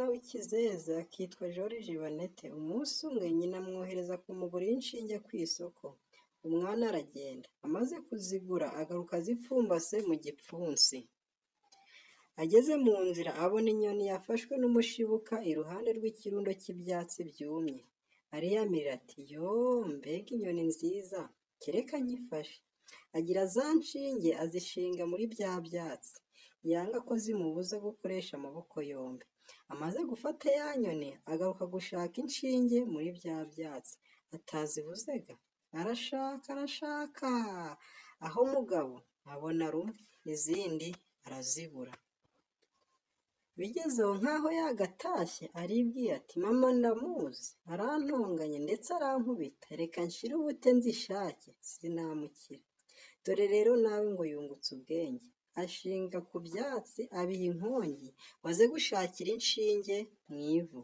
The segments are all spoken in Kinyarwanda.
w'ikizeza kitwa Joriji Baneti umunsi umwe nyina amwohereza kumugurira inshinge ku isoko, umwana aragenda, amaze kuzigura agaruka azipfumbase mu gipfunsi. Ageze mu nzira abona inyoni yafashwe n'umushibuka iruhande rw'ikirundo cy'ibyatsi byumye, ariyamirira ati “Yoo, mbega inyoni nziza, kereka nyifashe!” Agira za nshinge azishinga muri bya byatsi, yanga ko zimubuza gukoresha amaboko yombi. Amaze gufata ya nyoni agaruka gushaka inshinge muri bya byatsi, atazibuze ga! Arashaka, arashaka, aho mugabo abona rumwe, izindi arazibura. Bigeze aho nk'aho yagatashye, aribwira ati “Mama ndamuzi, arantonganya ndetse arankubita, reka nshire ubute nzishake, sinamukira.” Dore rero nawe ngo yungutse ubwenge, ashinga ku byatsi abiha inkongi ngo aze gushakira inshinge mu ivu.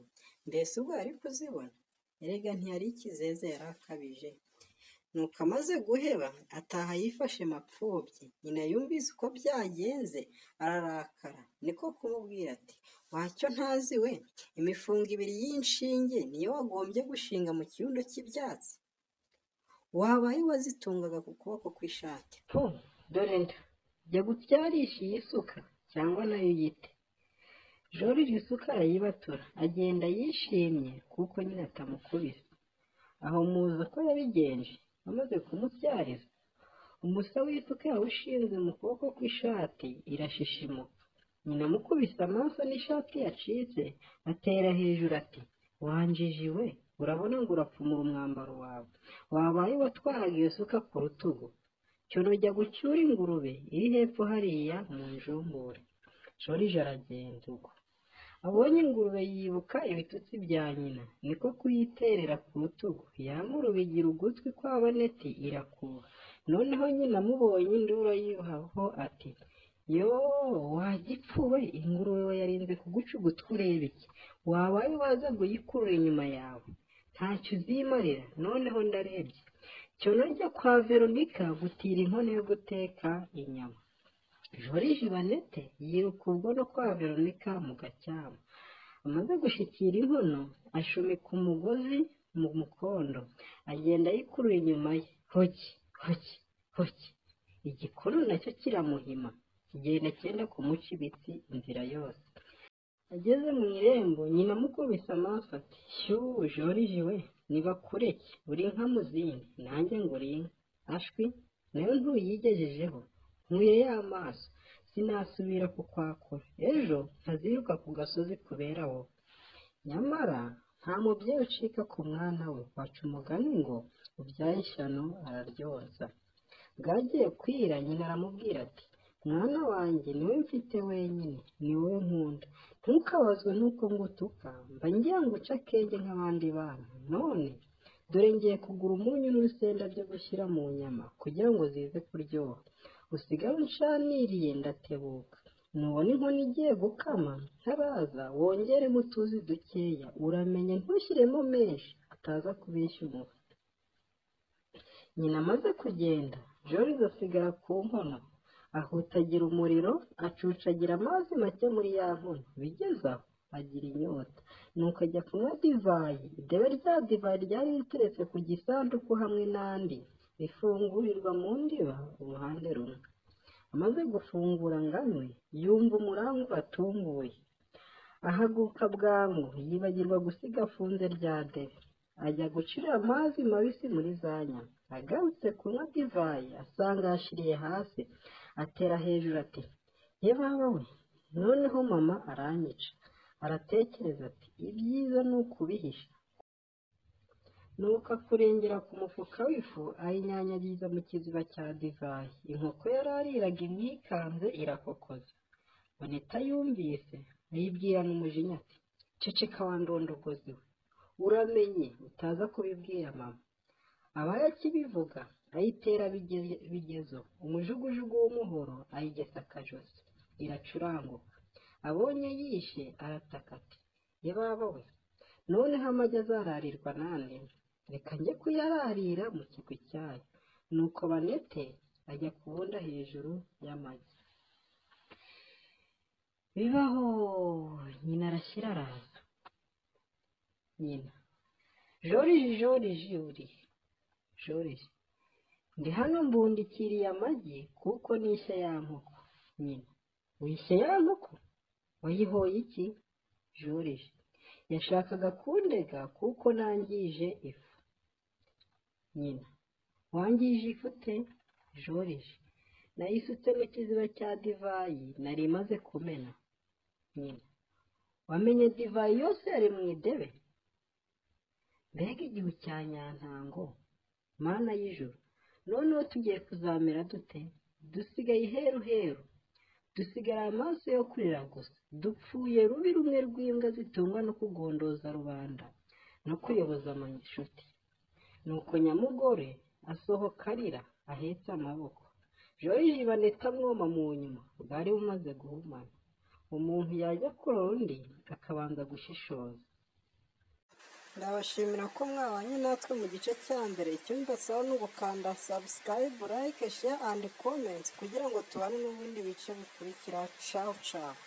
Mbese ubwo yari kuzibona? Erega ntiyari ikizeze yari akabije! Nuko amaze guheba ataha yifashe mapfubyi, nyina yumvise uko byagenze ararakara, niko kumubwira ati “Wa cyo ntazi we, imifungo ibiri y'inshinge ni yo wagombye gushinga mu kirundo cy'ibyatsi? Wabaye uwazitungaga ku kuboko kw'ishati! Fu! Dore nda! Jya gutyarisha iyi suka cyangwa na yo uyite.” Joriji isuka arayibatura, agenda yishimye kuko nyina atamukubise. Aho muzi uko yabigenje? Bamaze kumubyariza, umusa w'isuka yawushinze mu kuboko kw'ishati irashishimuka. Nyina amukubise amaso n'ishati yacitse, atera hejuru ati “Wanjiji we, urabona ngo urapfumura umwambaro wawe! Wabaye uwatwaraga iyo suka ku rutugu! Cyono jya gucyura ingurube iri hepfo hariya mu njumbure.” Joriji aragenda ubwo. Abonye ingurube yibuka ibitutsi bya nyina, niko kuyiterera ku rutugu. Ya ngurube igira ugutwi kwa Baneti irakuha. Noneho nyina amubonye induru ayibohaho ati “Yoo, wa gipfu we, ingurube wayarinze kuguca ugutwi ureba iki? Wabaye waza guyikurura inyuma yawe! Ntacyo uzimarira, noneho ndarebye! Cyono jya kwa Veronika gutira inkono yo guteka inyama.” Joriji Baneti yiruka ubwo no kwa Veronika mu Gacyamo. Amaze gushyikira inkono, ashumika umugozi mu mukondo, agenda ayikurura inyuma ye. Hoki! Hoki! Hoki! Igikono na cyo kiramuhima, kigenda cyenda kumuca ibitsi inzira yose. Ageze mu irembo, nyina amukubise amaso ati “Shyuuu, Joriji we, nibakureke, uri inka mu zindi, nanjye nguri inka! Ashwi, na yo ntuyigejejeho! Nkuye ya maso, sinasubira kukwakura, ejo ntaziruka ku gasozi kubera wowe.” Nyamara nta mubyeyi ucika ku mwana we, baca umugani ngo “Ubyaye ishyano araryonsa.” Bwagiye kwira, nyina aramubwira ati “Mwana wanjye ni we mfite wenyine, ni wowe nkunda. Ntukabazwe n'uko ngutuka, mba ngira nguca akenge nk'abandi bana. None dore ngiye kugura umunyu n'urusenda byo gushyira mu nyama kugira ngo zize kuryoha. Usigare unshaniriye ndatebuka. Nubona inkono igiye gukama, ntaraza wongeremo utuzi dukeya, uramenye ntushyiremo menshi ataza kubeshya umufa.” Nyina amaze kugenda, Joriji asigara ku nkono. Ahutagira umuriro, acucagira amazi make muri ya nkono. Bigeze aho agira inyota, nuko ajya kunywa divayi. Idebe rya divayi ryari riteretse ku gisanduku hamwe n'andi, rifungurirwa mu ndiba uruhande rumwe. Amaze gufungura ngo anywe, yumva umuranga uratunguye. Ahaguruka bwangu, yibagirwa gusiga afunze rya debe. Ajya gucira amazi mabisi muri za nyama. Agarutse kunywa divayi, asanga yashiriye hasi, atera hejuru ati “Ye baba we, noneho mama aranyica!” Aratekereza ati “Ibyiza ni ukubihisha.” Nuko akurengera ku mufuka w'ifu, ayinyanyagiza mu kiziba cya divayi. Inkoko yari ariraga imwikanze irakokoza. Baneti yumvise, ayibwirana umujinya ati “Ceceka wa ndondogozi we! Uramenye utaza kubibwira mama.” Abaye akibivuga, ayitera bigezo, umujugujugu w'umuhoro ayigesa akajosi, iracuranguka. Abonye yishe arataka ati “Ye baba we, noneho amagi azararirwa nande? Reka njye kuyararira mu kigwi cyayo.” Nuko Baneti ajya kubunda hejuru y'amagi. Bibaho! Nyina arashyira araza. nyina joriji joriji uri joriji ndi hano mbundikiriye amagi kuko nishya ya nkoko nyina wishya ya nkoko wayihoye iki joriji yashakaga kundega kuko nangije ifu nyina wangije ifu te joriji nayisutse mu kiziba cya divayi nari imaze kumena nyina wamenye divayi yose yari mu idebe mbega igihu cya nyantango mana y'ijuru noneho tugiye kuzamera dute dusigaye iheru heru dusigara amaso yo kurira gusa dupfuye rubi rumwe rw'imbwa zitungwa no kugondoza rubanda no kuyoboza amashuti nuko nyamugore asohoka arira ahetse amaboko joriji baneta mwoma mu nyuma bwari bumaze guhumana umuntu yajya kurora undi akabanza gushishoza ndabashimira ko mwabanye natwe mu gice cya mbere icyumba sawa ni ugukanda sabusikarayibu layike sheya andi komenti kugira ngo tubane n'ubundi bice bikurikira cawu cawu